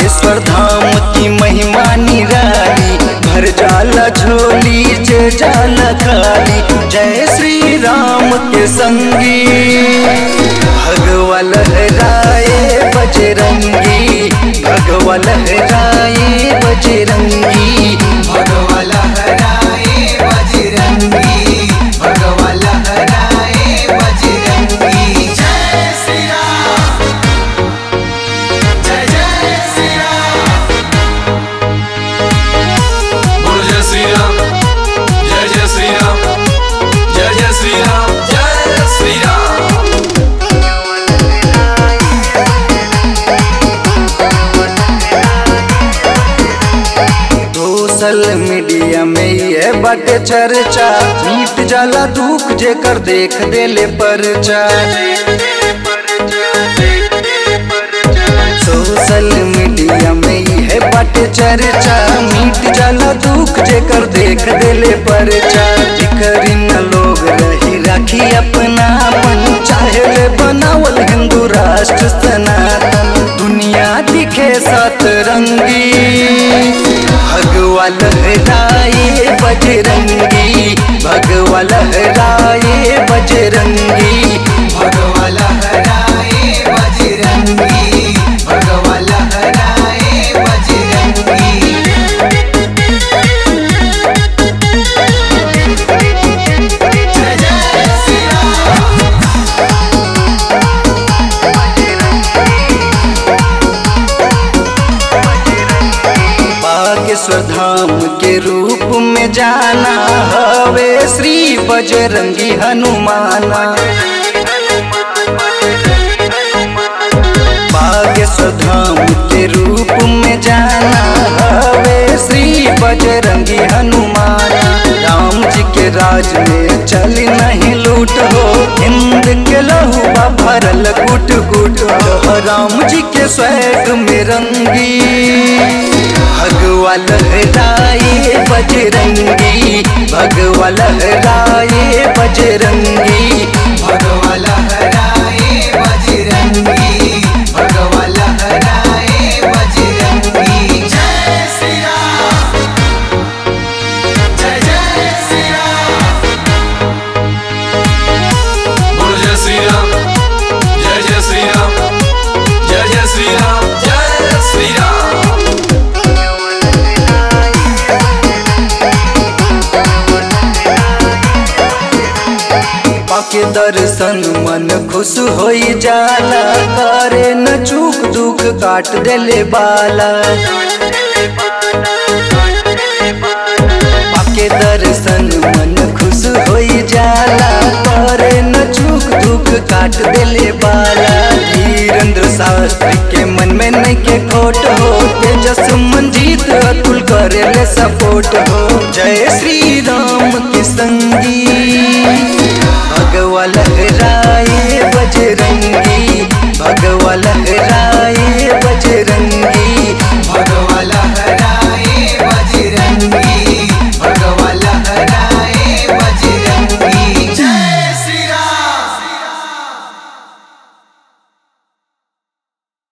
बागेश्वर धाम की महिमा निराली भर जाला झोली जे जाला खाली जय श्री राम के संगी भगवा लहराए बजरंगी भगवा लहराए बजरंगी भगवा लहराए बजरंगी भगवा लहराए बजरंगी जय श्री राम जय जय श्री राम बोलो जय श्री राम जय जय श्री राम जय जय श्री राम जय श्री राम सोशल मीडिया में ये बाटे चर्चा मीट जाला दुख जेकर देख देले परचा सोशल मीडिया में ये बाटे चर्चा मीट जाला दुख जेकर देख देले परचा जिकर न लोग रही राखी अपना अपन चाहे ले बनावल हिंदू राष्ट्र सनातन दुनिया दिखे सतरंगी भगवा लहराए बजरंगी भगवा लहराए बजरंगी भगवा लहराए बजरंगी भगवा लहराए बजरंगी जय जय श्री राम बागेश्वर धाम के रूप में जाना हवे श्री बजरंगी हनुमाना बागेश्वर धाम के रूप में जाना हवे श्री बजरंगी हनुमाना राम जी के राज में चल नहीं लूट हो हिंद के लहुआ भरल गुट गुट हो राम जी के स्वैग में रंगी भगवा लहराए बजरंगी भगवा लहराए बजरंगी भगवा लहराए बजरंगी भगवा लहराए बजरंगी जय श्री राम जय जय श्री राम बोलो जय श्री राम जय जय श्री राम जय जय श्री राम जय श्री राम पाके दर्शन मन खुश होई जाला करे न चूक दुख काट देले बाला पाके दर्शन मन खुश होई जाला करे न चूक दुख काट देले बाला धीरेन्द्र शास्त्री के मन में नहीं के खोट हो तेजस मंजीत अतुल करे ले सपोर्ट हो जय श्री राम के संगी